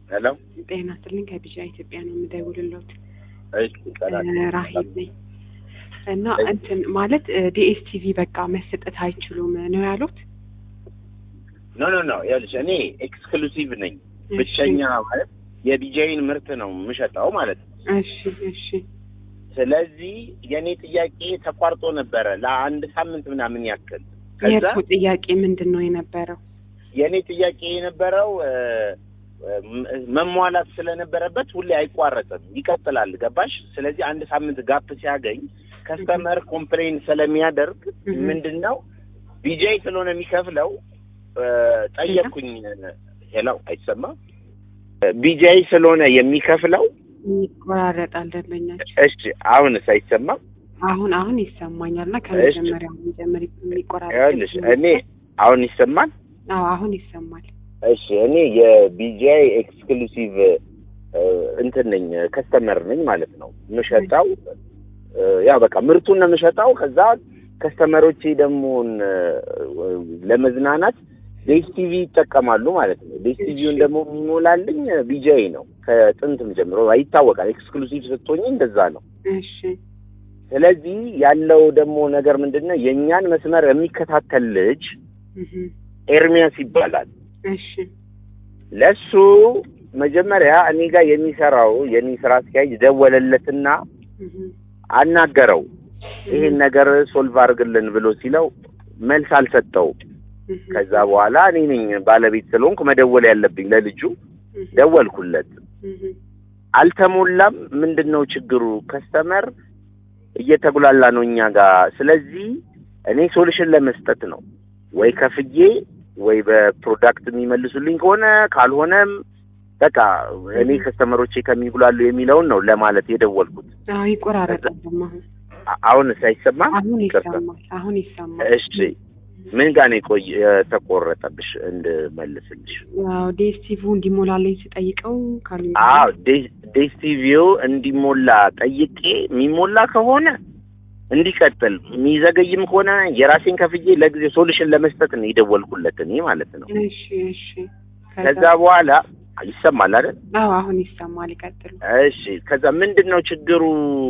ሄሎ ጤና ይስጥልኝ ከቢዣ ኢትዮጵያ ነው የምደውልልዎት። እሺ ሰላም ራሂል ነኝ እና እንትን ማለት ዲኤስቲቪ በቃ መሰጠት አይችሉም ነው ያሉት። ኖ ኖ ኖ ይኸውልሽ እኔ ኤክስክሉሲቭ ነኝ ብቸኛ ማለት የቢጃይን ምርት ነው የምሸጠው ማለት ነው እሺ እሺ ስለዚህ የእኔ ጥያቄ ተቋርጦ ነበረ ለአንድ ሳምንት ምናምን ያክል ከዛ የእርሱ ጥያቄ ምንድን ነው የነበረው? የእኔ ጥያቄ የነበረው እ፣ እ፣ መሟላት ስለነበረበት ሁሌ አይቋረጥም ይቀጥላል ገባሽ ስለዚህ አንድ ሳምንት ጋፕ ሲያገኝ ከስተመር ኮምፕሌን ስለሚያደርግ እህ። ምንድን ነው ቢጃይ ስለሆነ የሚከፍለው እ፣ ጠየቅኩኝ ሄሎ አይሰማም ቢጃይ ስለሆነ የሚከፍለው ይቆራረጣል ደንበኛቸው። እሺ አሁንስ አይሰማም አሁን አሁን ይሰማኛል እና ከመጀመሪያው የሚጀምር የሚቆራረጥ ይኸውልሽ እኔ አሁን ይሰማል አዎ አሁን ይሰማል። እሺ እኔ የቢጂአይ ኤክስክሉሲቭ እ፣ እንትን ነኝ ከስተመር ነኝ ማለት ነው የምሸጠው እ፣ ያው በቃ ምርቱን ነው የምሸጠው ከዛ ከስተመሮቼ ደግሞ እ፣ ለመዝናናት ዴስ ቲቪ ይጠቀማሉ ማለት ነው ዴስ ቲቪውን ደግሞ የሚሞላልኝ ቢጂአይ ነው ከጥንትም ጀምሮ ይታወቃል ኤክስክሉሲቭ ስትሆኝ እንደዛ ነው እሺ ስለዚህ ያለው ደግሞ ነገር ምንድን ነው የእኛን መስመር የሚከታተል ልጅ እህ። ኤርሚያስ ይባላል እሺ ለሱ መጀመሪያ እኔ ጋር የሚሰራው የኔ ስራ አስኪያጅ ደወለለትና እህ። አናገረው ይሄን ነገር ሶልቭ አድርግልን ብሎ ሲለው መልስ አልሰጠውም። እህ። ከዛ በኋላ እኔ ነኝ ባለቤት ስለሆንኩ መደወል ያለብኝ ለልጁ እህ። ደወልኩለት። እህ። አልተሞላም። ምንድን ነው ችግሩ? ከስተመር እየተጉላላ ነው እኛ ጋር። ስለዚህ እኔ ሶሉሽን ለመስጠት ነው ወይ ከፍዬ ወይ በፕሮዳክት የሚመልሱልኝ ከሆነ ካልሆነም በቃ እኔ ከስተመሮቼ ከሚጉላሉ የሚለውን ነው ለማለት የደወልኩት። አዎ ይቆራረጣል ደግሞ አሁን አ- አሁንስ አይሰማም? አሁን ይቅርታ። ይሰማል። አሁን ይሰማል። እሺ ምን ጋር ነው የቆየ የተቆረጠብሽ እንድመልስልሽ? ያው ዲኤስቲቪ እንዲሞላልኝ ስጠይቀው ካሉ አዎ ዴስ ቲቪው እንዲሞላ ጠይቄ የሚሞላ ከሆነ እንዲቀጥል የሚዘገይም ከሆነ የራሴን ከፍዬ ለጊዜ ሶሉሽን ለመስጠት ነው የደወልኩለት እኔ ማለት ነው። እሺ እሺ ከዛ በኋላ ይሰማል አይደል? አዎ አሁን ይሰማል። ይቀጥሉ። እሺ ከዛ ምንድን ነው ችግሩ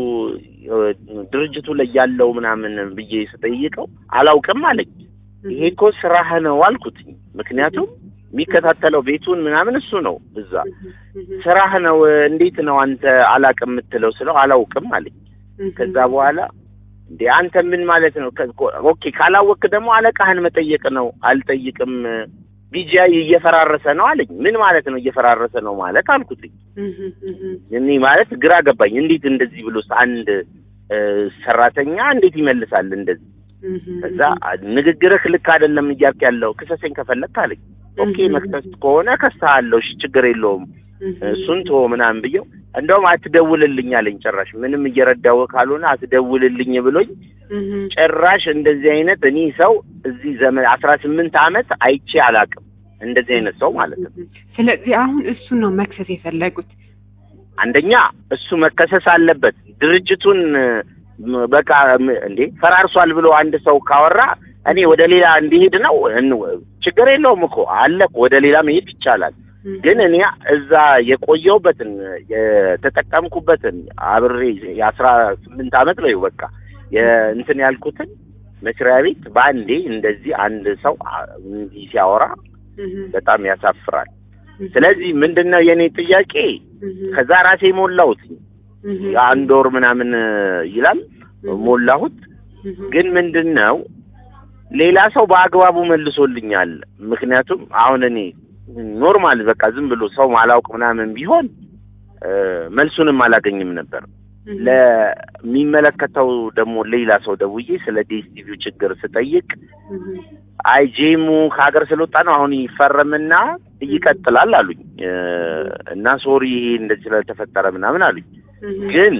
እ፣ ድርጅቱ ላይ ያለው ምናምን ብዬ ስጠይቀው አላውቅም አለኝ። ይሄ እኮ ስራህ ነው አልኩት። ምክንያቱም የሚከታተለው ቤቱን ምናምን እሱ ነው እዛ ስራህ ነው እንዴት ነው አንተ አላውቅም የምትለው ስለው አላውቅም አለኝ። ከዛ በኋላ እንዴ አንተ ምን ማለት ነው? ከ- ኦኬ ካላወቅክ ደግሞ አለቃህን መጠየቅ ነው። አልጠይቅም ቢጂአይ እየፈራረሰ ነው አለኝ። ምን ማለት ነው እየፈራረሰ ነው ማለት አልኩትኝ። እኔ ማለት ግራ ገባኝ። እንዴት እንደዚህ ብሎስ አንድ እ፣ ሰራተኛ እንዴት ይመልሳል እንደዚህ? ከዛ ንግግርህ ልክ አይደለም እያልክ ያለው ክሰሰኝ ከፈለክ አለኝ። ኦኬ መክሰስ ከሆነ ከሳለሁ፣ እሺ ችግር የለውም እሱን ተወው ምናምን ብየው እንደውም አትደውልልኝ አለኝ። ጭራሽ ምንም እየረዳው ካልሆነ አትደውልልኝ ብሎኝ ጭራሽ እንደዚህ አይነት እኔ ሰው እዚህ ዘመን አስራ ስምንት አመት አይቼ አላውቅም። እንደዚህ አይነት ሰው ማለት ነው። ስለዚህ አሁን እሱን ነው መክሰስ የፈለጉት። አንደኛ እሱ መከሰስ አለበት። ድርጅቱን ም፣ በቃ ም፣ እንዴ ፈራርሷል ብሎ አንድ ሰው ካወራ እኔ ወደ ሌላ እንዲሄድ ነው እን- ችግር የለውም እኮ አለ እኮ ወደ ሌላ መሄድ ይቻላል። ግን እኔ እዛ የቆየሁበትን የተጠቀምኩበትን አብሬ የአስራ ስምንት አመት ነው በቃ የእንትን ያልኩትን መስሪያ ቤት በአንዴ እንደዚህ አንድ ሰው አ- እንዲህ ሲያወራ በጣም ያሳፍራል። ስለዚህ ምንድን ነው የእኔ ጥያቄ ከዛ ራሴ ሞላሁት የአንድ ወር ምናምን ይላል ሞላሁት። ግን ምንድን ነው ሌላ ሰው በአግባቡ መልሶልኛል። ምክንያቱም አሁን እኔ ኖርማል በቃ ዝም ብሎ ሰው ማላውቅ ምናምን ቢሆን እ፣ መልሱንም አላገኝም ነበር። ለሚመለከተው ደግሞ ሌላ ሰው ደውዬ ስለ ዲኤስቲቪው ችግር ስጠይቅ አይ ጄሙ ከሀገር ስለወጣ ነው አሁን ይፈረምና ይቀጥላል አሉኝ እ፣ እና ሶሪ ይሄ እንደዚህ ስለተፈጠረ ምናምን አሉኝ። ግን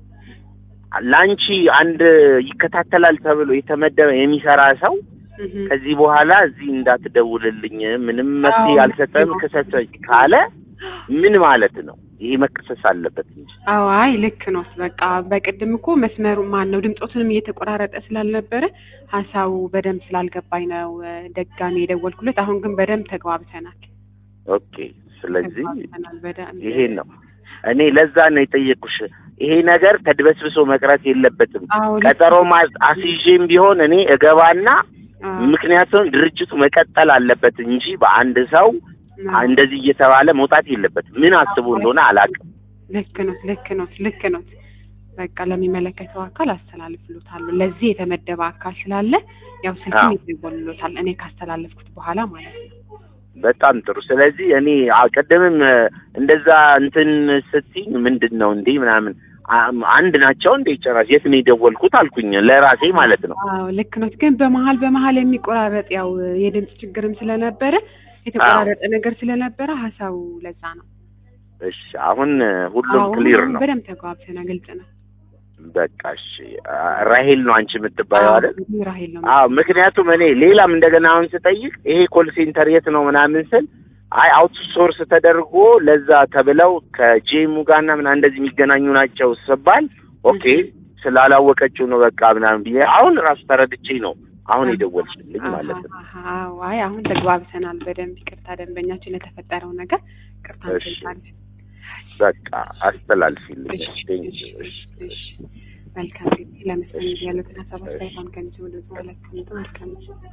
ለአንቺ አንድ ይከታተላል ተብሎ የተመደበ የሚሰራ ሰው ከዚህ በኋላ እዚህ እንዳትደውልልኝ ምንም መፍትሄ አዎ። አልሰጠም ክሰሰኝ ካለ ምን ማለት ነው? ይሄ መከሰስ አለበት እንጂ አዎ አይ ልክ ነው። በቃ በቅድም እኮ መስመሩ ማን ነው ድምፆትንም እየተቆራረጠ ስላልነበረ ሀሳቡ በደንብ ስላልገባኝ ነው እ፣ ደጋሚ የደወልኩለት። አሁን ግን በደንብ ተግባብተናል። ኦኬ ስለዚህ ተግባብተናል በደንብ። ይሄን ነው እኔ ለዛ ነው የጠየኩሽ። ይሄ ነገር ተድበስብሶ መቅረት የለበትም። አዎ ልክ ቀጠሮ ማ- አስይዤም ቢሆን እኔ እገባና አዎ፣ ምክንያቱም ድርጅቱ መቀጠል አለበት እንጂ በአንድ ሰው አዎ። እንደዚህ እየተባለ መውጣት የለበትም። ምን አስቡ እንደሆነ አላውቅም። ልክ ኖት ልክ ኖት ልክ ኖት። በቃ ለሚመለከተው አካል አስተላልፍሎታለሁ። ለዚህ የተመደበ አካል ስላለ ያው ስልክም አዎ። ይደወልሎታል እኔ ካስተላለፍኩት በኋላ ማለት ነው። በጣም ጥሩ። ስለዚህ እኔ አ- ቅድምም እ፣ እንደዛ እንትን ስትይኝ ምንድን ነው እንዴ ምናምን አም- አንድ ናቸው እንዴ ጭራሽ የት ነው የደወልኩት አልኩኝ ለራሴ ማለት ነው። አዎ ልክ ኖት። ግን በመሀል በመሀል የሚቆራረጥ ያው የድምፅ ችግርም ስለነበረ የተቆራረጠ ነገር ስለነበረ ሀሳቡ ለዛ ነው። እሺ አሁን እ፣ ሁሉም አዎ፣ ክሊር አሁን ነው። በደንብ ተግባብተናል። ግልጽ ነው። በቃ እሺ። አ፣ ራሄል ነው አንቺ የምትባየው አይደል? አዎ፣ ራሄል ነው። አዎ ምክንያቱም እኔ ሌላም እንደገና አሁን ስጠይቅ ይሄ ኮል ሴንተር የት ነው ምናምን ስል አይ አውትሶርስ ተደርጎ ለዛ ተብለው ከጄሙ ጋርና ምናምን እንደዚህ የሚገናኙ ናቸው ስባል ኦኬ ስላላወቀችው ነው በቃ ምናምን ብዬ አሁን ራሱ ተረድቼ ነው አሁን የደወልሽልኝ ማለት ነው። አዎ፣ አይ አሁን ተግባብተናል በደንብ ይቅርታ፣ ደንበኛችን ለተፈጠረው ነገር ይቅርታ እሺ። እንጠይቃለን። በቃ አስተላልፊልኝ። እሺ፣ ቴንክ እሺ፣ ዩ። እሺ፣ እሺ። መልካም ጊዜ ለመስጠት ያሉትን ሀሳብ አስተያየት ከሚሰሙ ድምጽ ማለት ነው። መልካም